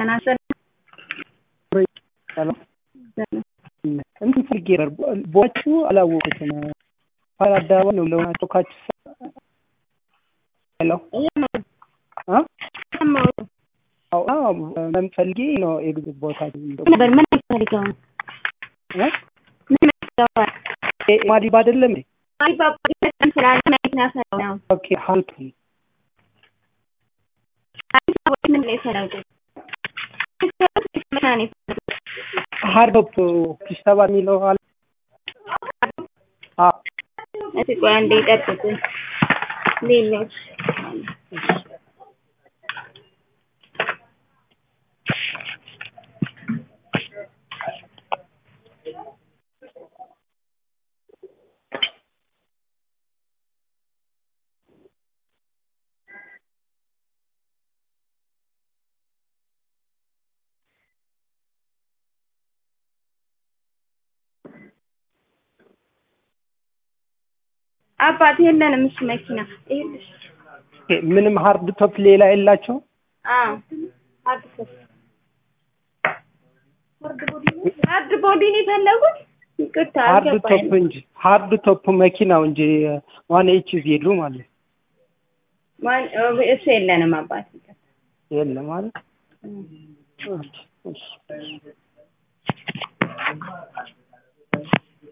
ጤና ይስጥልኝ። ሰላም እንትን ፈልጌ ነበር። ቦታችሁ አላወቁትም። ፋር አደባባይ ነው ለሆናቸው ካችሁ ሄሎ ምን ፈልጌ ነው የግዝ ቦታ ነበር ምን ፈልገው ነው? ምን ፈልገው ማዲባ አይደለም አሊባባ ስላለ መሬት ነው ያሰራው ነው። ኦኬ ሀልቱ ሰዎች ምን ላይ የሰራው ሀርዶፕ ፒስተባ የሚለው አለ አዎ እስኪ ቆይ አንዴ ጠብቁ። ሌሎች አባት የለንም እሱ መኪና ይኸውልሽ ምንም ሀርድ ቶፕ ሌላ የላቸው አዎ አዲስ ሀርድ ቦዲ ነው የፈለጉት? ይቅርታ ሀርድ ቶፕ አልገባኝም። እንጂ ሀርድ ቶፕ መኪናው እንጂ ዋን ኤች ዜዱ ማለት ማን እሱ የለንም አባት ይቅርታ። የለም ማለት እም። ኦኬ እሺ